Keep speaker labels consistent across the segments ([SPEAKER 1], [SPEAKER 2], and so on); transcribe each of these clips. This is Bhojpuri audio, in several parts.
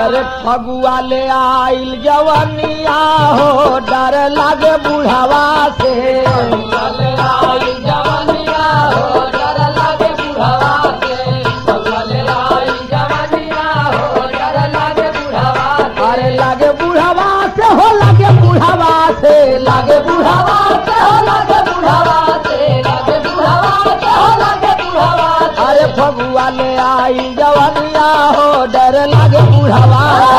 [SPEAKER 1] अरे फगुआ ले आइल जवनिया हो डर लागे बुढ़ावा से अरे लागे बुढ़ावा से हो लागे बुढ़ावा से लागे बुढ़ावा से हो लागे बुढ़ावा से लागे बुढ़ावा से हो लागे बुढ़ावा अरे फगुआ ले आई जवनिया हो डर लागे बुढ़ावा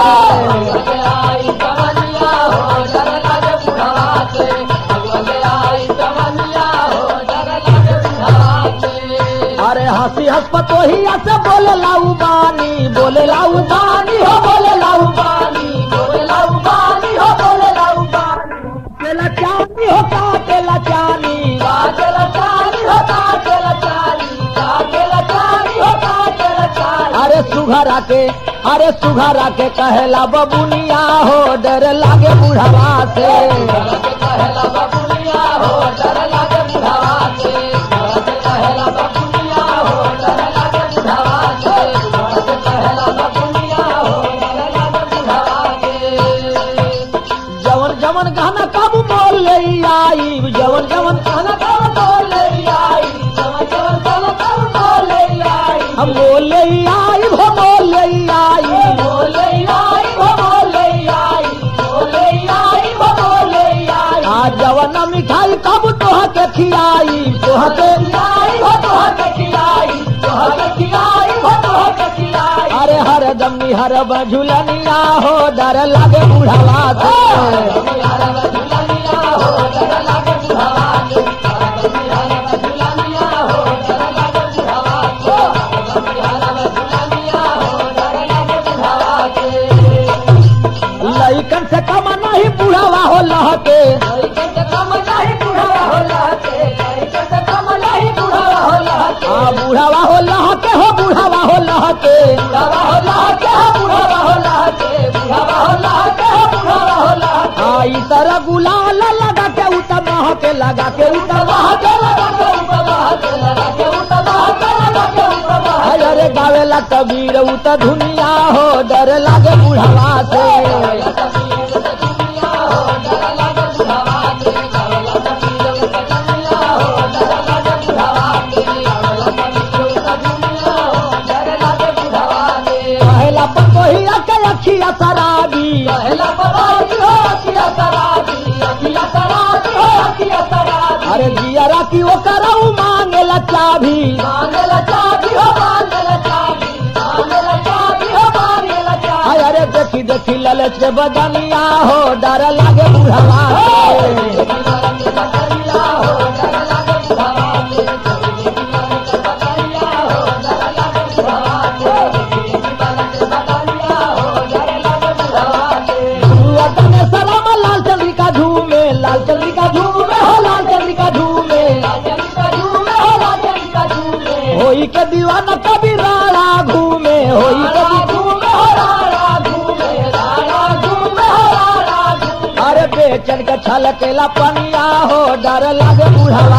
[SPEAKER 1] अरे हंसी हंस पतोहिया से बोले लाऊ बानी बोले लाऊ बानी हो बोले लाऊ बानी बोले लाऊ बानी हो बोले लाऊ बानी केला चानी हो का केला चानी का केला चानी हो का केला चानी का केला चानी हो का केला चानी अरे सुघरा के अरे सुघरा के कहेला बबुनिया हो डर लागे बुढ़ावा से कहेला बबुनिया हो डर लागे बुढ़ावा से कहेला बबुनिया हो डर लागे बुढ़ावा से कहेला बबुनिया हो डर लागे बुढ़ावा से जवन जवन गाना कब बोल ले आई जवन जवन गाना कब बोल ले आई जवन जवन गाना कब बोल ले आई हम बोल ले आई हो बोल ले आई बोल ले आई हो बोल ले आई बोल ले आई हो बोल ले आई आज जवन मिठाई कब तोह के खिलाई तोह के खिलाई हो तोह के खिलाई तोह के खिलाई हो तोह के खिलाई अरे हर दमी हर बझुलनिया हो डर लागे बुढ़ावा से लइकन से कम नहीं बुढ़ावा हो लहके लइकन से कम नहीं बुढ़ावा हो लहके लइकन से कम नहीं बुढ़ावा हो लहके हां बुढ़ावा हो लहके हो बुढ़ावा हो लहके बुढ़ावा हो लहके हो बुढ़ावा हो लहके बुढ़ावा हो लहके हो बुढ़ावा हो लहके हां ई तरह गुलाल लगा के उतर के लगा के उतर के लगा के उतर के लगा के उतर के लगा के उतर अरे गावेला कबीर उत धुनिया हो डर लागे बुढ़ावा से पहला पतोहिया के अखिया शराबी पहला पतोही हो अखिया शराबी अखिया शराबी हो अखिया शराबी अरे दिया राती वो कराऊ मांगेला चाभी मांगेला चाभी हो मांगेला चाभी मांगेला चाभी हो मांगेला चाभी अरे देखी देखी ललच के बदनिया हो डर लागे बुढ़ावा सलाम लाल चंद्रिका झूमे लाल चंद्रिका झूमे हो लाल चंद्रिका झूमे लाल चंद्रिका झूमे हो लाल चंद्रिका झूमे होई के दीवाना कभी राड़ा घूमे होई के घूमे हो राड़ा घूमे राड़ा घूमे हो राड़ा घूमे अरे बेचन के छलकेला पनिया हो डर लागे बुढ़ावा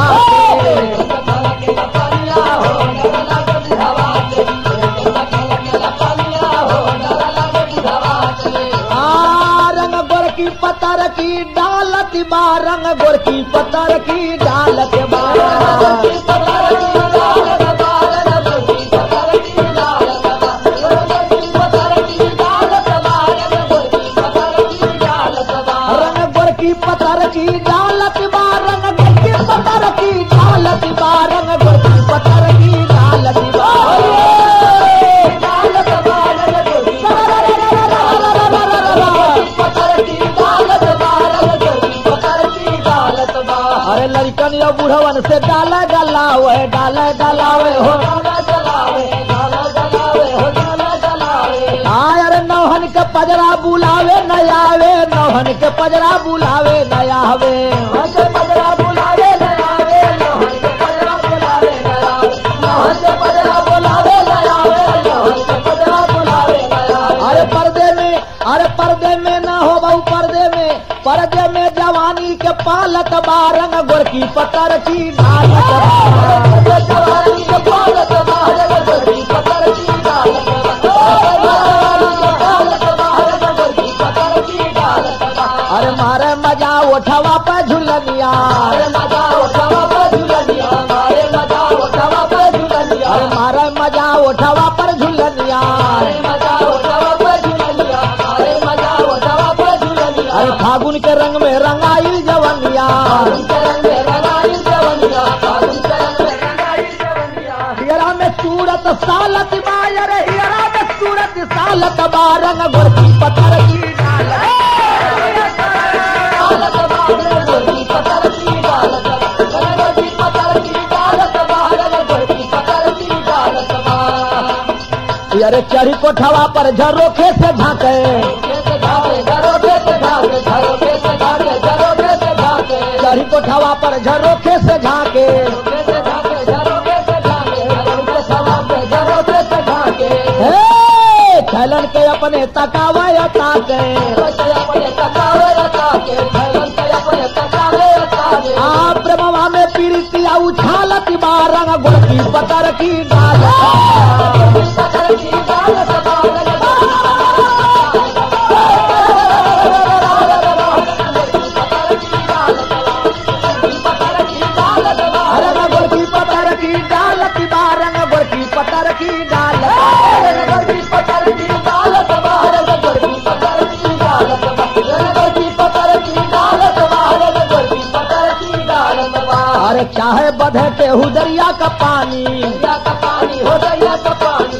[SPEAKER 1] आ, रंग गोरकी पतर की डालत बा रंग गोरकी पतर की डालत बा रंग गोरकी पतर की डालत बा रंग गोरकी पतर की डालत बा रंग गोरकी पतर की डालत बा डालत बा रंग गोरकी अरे लड़कन या बुढ़वन से डाला डलावे डाला डलावे हो आय अरे नौहन के पजरा बुलावे न आवे नौहन के पजरा बुलावे न आवे पजरा बुलावे न आवे नौहन के पजरा बुलावे न आवे नौहन के पजरा बुलावे न आवे नौहन के पजरा बुलावे न आवे अरे पर्दे में अरे पर्दे में न हो बहु पर्दे में पर्दे में जवानी के पालत बारंग गोरकी पतर की ढालत बा। जवानी के पालत बारंग गोरकी पतर की ढालत बा। उठवा पे झुलनिया
[SPEAKER 2] अरे मजा उठावा पे झुलनिया अरे मजा उठावा पे झुलनिया
[SPEAKER 1] अरे मारे मजा उठवा पर झुलनिया
[SPEAKER 2] अरे मजा उठावा पे झुलनिया अरे मजा उठावा पे झुलनिया
[SPEAKER 1] अरे फागुन के रंग में रंगाई जवनिया
[SPEAKER 2] फागुन के रंग में रंगाई जवनिया फागुन के रंग में रंगाई जवनिया
[SPEAKER 1] हियरा में सूरत सालत बायर हियरा में सूरत सालत बारंग गोरकी पत्थर की डाल
[SPEAKER 2] डालत बाहर गोरकी पत्थर की डालत गोरकी पत्थर की डालत बाहर गोरकी पत्थर की डालत बाहर
[SPEAKER 1] अरे चढ़ी कोठवा पर झरोखे से झांके
[SPEAKER 2] कैसे भागे घरों से भागे घरों से भागे घरों से भागे
[SPEAKER 1] चढ़ी कोठवा पर झरोखे से झांके
[SPEAKER 2] कैसे भागे घरों से भागे घरों से भागे घरों से भागे
[SPEAKER 1] हे खैलन के अपने तकावा ताके
[SPEAKER 2] कैसे अपने तकावे ताके भगवान के अपने तकावे ताके
[SPEAKER 1] आ प्रेमवा में पीड़ितिया उछालत बारंग गोरकी पत्थर की डाल
[SPEAKER 2] पत्थर की डालत बाहर
[SPEAKER 1] अरे न गोरकी पत्थर की डालत बारंग गोरकी पत्थर की डाल अरे चाहे बधे के हुदरिया का पानी आ दरिया का पानी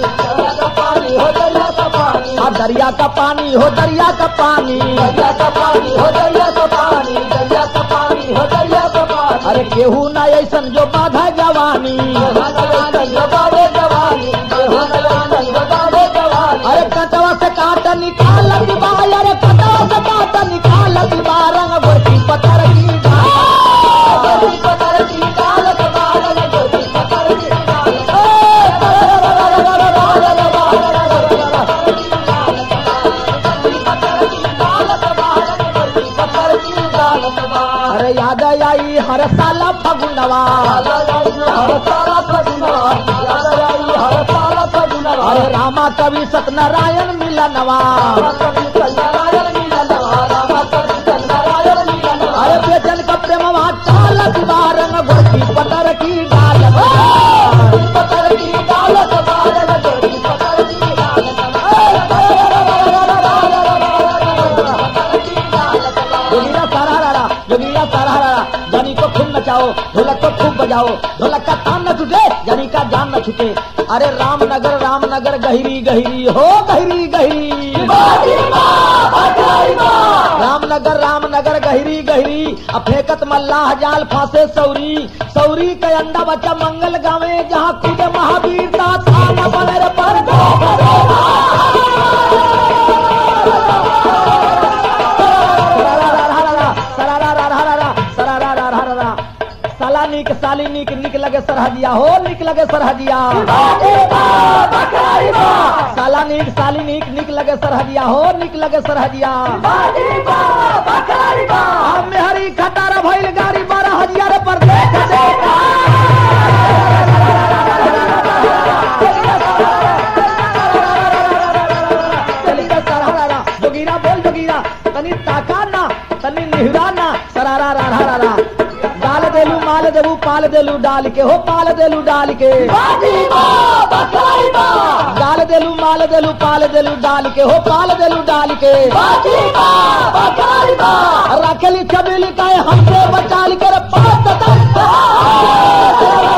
[SPEAKER 1] हो दरिया का पानी अरे केहू ना ऐसन जो बाधा जवानी अरे कटवा से काट निकाल दिबा अरे कटवा से काट निकाल दिबा रंग गोरकी पत्थर की डाल अरे याद आई हर साल फगुनवा अरे रामा कवि सत्यनारायण मिलनवा अरे बेचन का प्रेमवा चाल दिबा रंग गोरकी पत्थर की डाल जोगिया सारा रारा जोगिया सारा रारा जानी को खूब नचाओ ढोलक को खूब बजाओ ढोलक का तान न छूटे जानी का जान न छूटे अरे रामनगर रामनगर गहरी गहरी हो गहरी गहरी रामनगर रामनगर गहरी गहरी अब फेंकत मल्लाह जाल फांसे सौरी सौरी के अंडा बच्चा मंगल गावे जहाँ कूदे महावीर ता थान बनर पर साला निक साली निक निक लगे सरहदिया हो निक लगे सरहदिया साला निक साली निक निक लगे सरहदिया हो निक लगे सरहदिया हम हरी खटारा भइल गाड़ी बारह हजार पर देख देख चल के सरहरा जोगीरा बोल जोगीरा तनी ताका ना तनी निहरा ना सरारा रारा रारा डाल देलू माल देबू पाल देलू डाल के हो पाल देलू डाल के डाल देलू माल देलू पाल देलू डाल के हो पाल देलू डाल के रखली छबीली का हमसे बचाल कर पाँच